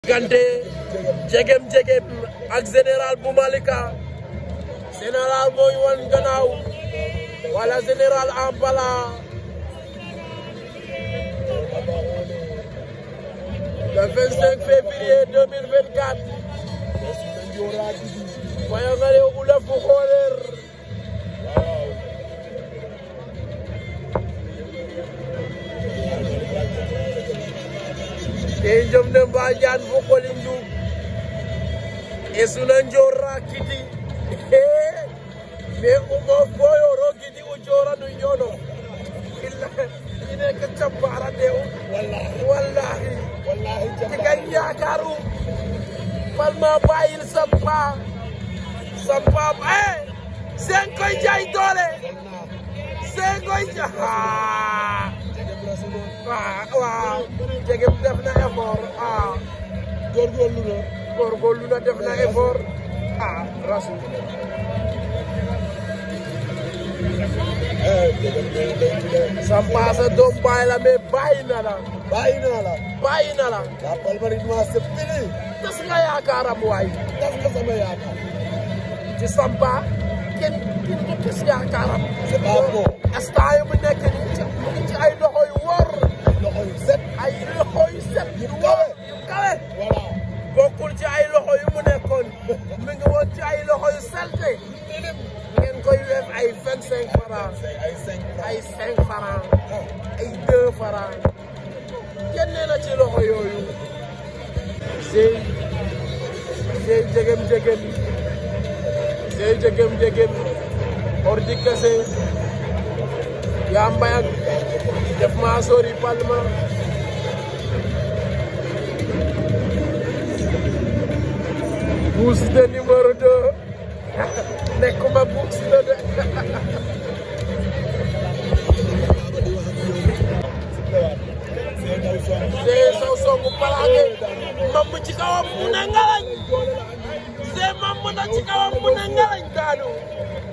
diggante jegem jegem ak général bu Malika général mooy wan gannaaw wala général Ampala le 25 février 2024 Fayangale Ulaf bu Xooleer te jom ne Mbadiane fo Kolindu e suna njora kiti me umo boyoro kiti u jora nu nyono illa ine ka campara de wallahi wallahi wallahi tiga yaakaru palma bayil sampa sampa eh sen koy jaay doole sen koy jaay waaw waaw jegem def na effort ah góorgóorlu na góorgóorlu na def na effort ah rasu Sampa sa doom bàyyi la mais bàyyi na la bàyyi naa la bàyyi na la la palmarinois c'est fini tas nga yaakaaram waay tas nga sama yaakaar ci Sampa kenn kenn du tas yaakaaram c'est pas bon instant yi mu nekk nii ci mu ngi ci ay loxo yu wóor loxo yu set ay loxo yu set yu wóor yu kawe voilà bokkul ci ay loxo yu mu nekkoon mi ngi woon ci ay loxo yu selte ngeen koy weef ay vingt cinq francs ay cinq ay cinq francs ay deux francs génne na ci loxo yooyu sey sey jegem jegem sey jegem jegem ordi kese yaa mbayak def maa sori palma Bou Siteu numéro 2 nekkuma Bou Siteu de see saw songu palaake mamb ci kawam mu ne ngalañ see mamb na ci kawam mu ne ngalañ daanu